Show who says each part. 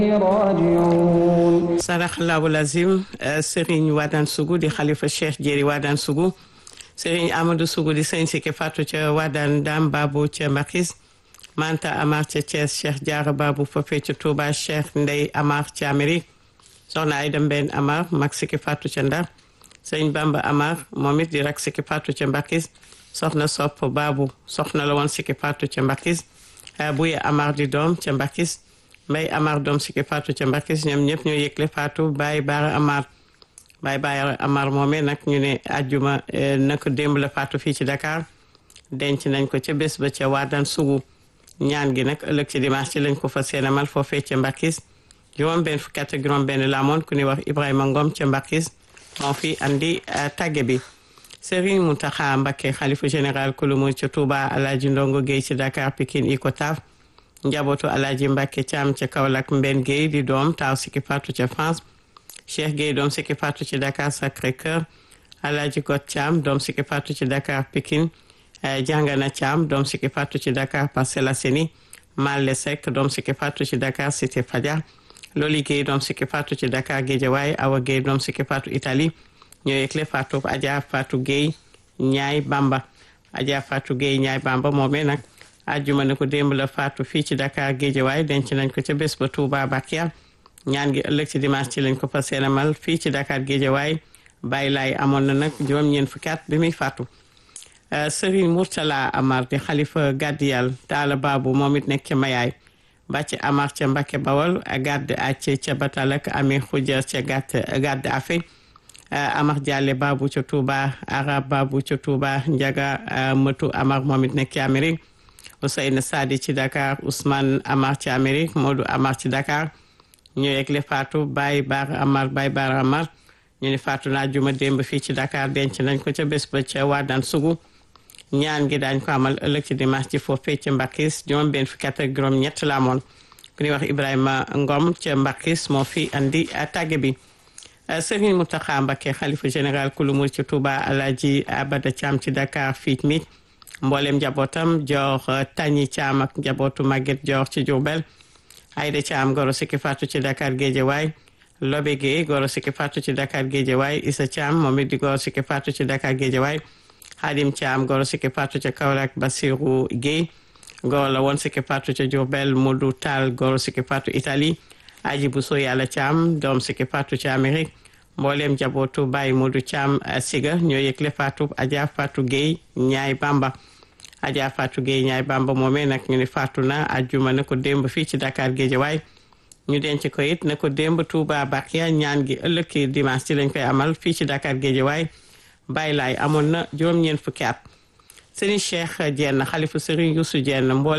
Speaker 1: راجعون
Speaker 2: saraxlaabu lazim Serigne Wadane Sougou di xalifa Cheikh Jéeri Wadane Sougou Serigne Amadou Sougou di sëñ Sike Fatou ca Wadane Dame Babou ca Mbakis Manta Amar ca Thiès Cheikh Diarra Babou foofee ca Touba Cheikh Ndey Amar ca Amérique soxna Ayda Mbène Amar mag Sike Fatou ca Ndar sëñ Bamba Amar moom it di rak Sike Fatou ca Mbakis soxna Sopp Babou soxna la woon Sike Fatou ca Mbakis Buye Amar di doom ca Mbakis Mbay Amar doom Sike Fatou ca Mbakis ñoom ñëpp ñoo yëgle Fatou Baye Baara Amar Baye Baara Amar moomee nag ñu ne àjjuma naka démb la Fatou fii ci Dakar denc nañ ko ca bés ba ca Wadane Sougou ñaan gi nag ëllëg ci dimanche ci lañ ko fa seenamal foofee ca Mbakis juróom benn fukki at ak juróom benn la amoon ku ñuy wax Ibrahima Ngom ca Mbakis moo fi andi tàgge bi Serigne Mountakha Mbacké xalifa général kulumu ca Touba Alaaji Ndongo Guèye ci Dakar Pikine Icotaf njabootu Alaaji Mbacké Thiam ca Kaolack Mben Guèye di doom taaw Siki Fatou ca France Cheikh Guèye doom Siki Fatou ci Dakar Sacré-Cœur Alaaji Got Thiam doom Siki Fatou ci Dakar Pikine Jàngana Thiam doom Siki Fatou ci Dakar Parcelles Assainies Malle Seck doom Siki Fatou ci Dakar Cité Fadia Loli Guèye doom Siki Fatou ci Dakar Guédiawaye Awa Guèye doom Siki Fatou Italie ñoo yëgle Fatou Adja Fatou Guèye Ñaay Bamba Adja Fatou Guèye Ñaay Bamba moomee nag àjjuma ne ko démb la Fatou fii ci Dakar Guédiawaye denc nañ ko ca bés ba Touba Bakia ñaan gi ëllëg ci dimanche ci lañ ko fas yéene amal fii ci Dakar Guédiawaye bàyyi laay amoon na nag juróom-ñeent fukki at bi muy faatu Serigne Mourtala Amar di xalifa Gadiyal Taala Babu moom it nekk ca Mayaay bàcc Amar ca Mbacke Bawol gàdd acc ca Batal ak Ami Xuja ca gàtt gàdd afe Amar Diallo Babu ca Touba Arab Babu ca Touba Njaga Mëtu Amar moom it nekk ci Amérique Ousseyne Sadi ci Dakar Ousmane Amar ci Amérique Modou Amar ci Dakar ñu yegle Fatou Baye Bar Amar Baye Bar Amar ñu ne Fatou naa juma démb fii ci Dakar denc nañ ko ca bés ba ca Wadane Sougou ñaan gi daañ ko amal ëllëg ci dimanche ci foofee ca Mbakis juróom benn fukki at ak juróom ñett la amoon ku ñuy wax Ibrahima Ngom ca Mbakis moo fi andi tàgge bi Serigne Mountakha Mbacké xalifa général kulu mur ci Touba Alaaji Abada Thiam ci Dakar fii mi mboolem njabootam jox Tañi Thiam ak njabootu Maguette jox ci Diourbel Aïda Thiam goro Siki Fatou ci Dakar Guédiawaye Lobe Gueye goro Siki Fatou ci Dakar Guédiawaye Issa Thiam moom it di goro Siki Fatou ci Dakar Guédiawaye Hadim Thiam goro Siki Fatou ca Kaolack Basirou Gueye goro la woon Siki Fatou ca Diourbel Modou Tall goro Siki Fatou Italie Aji Bousso Yàlla Thiam doom Siki Fatou ci Amérique mboolem njabootu Baye Modou Thiam Siga ñoo yëgle Fatou Adja Fatou Gueye ñaay Bamba Adja Fatou Gueye ñaay Bamba moomee nag ñu ne Fatou na ajjuma na ko démb fii ci Dakar Guédiawaye ñu denc ko it na ko démb Touba Bakia ñaan gi ëllëg ki dimanche ci lañ koy amal fii ci Dakar Guédiawaye bàyyi laay amoon na juróom-ñeent fukki at Serigne Cheikh Diène xalifu Serigne Youssou Diène mboolem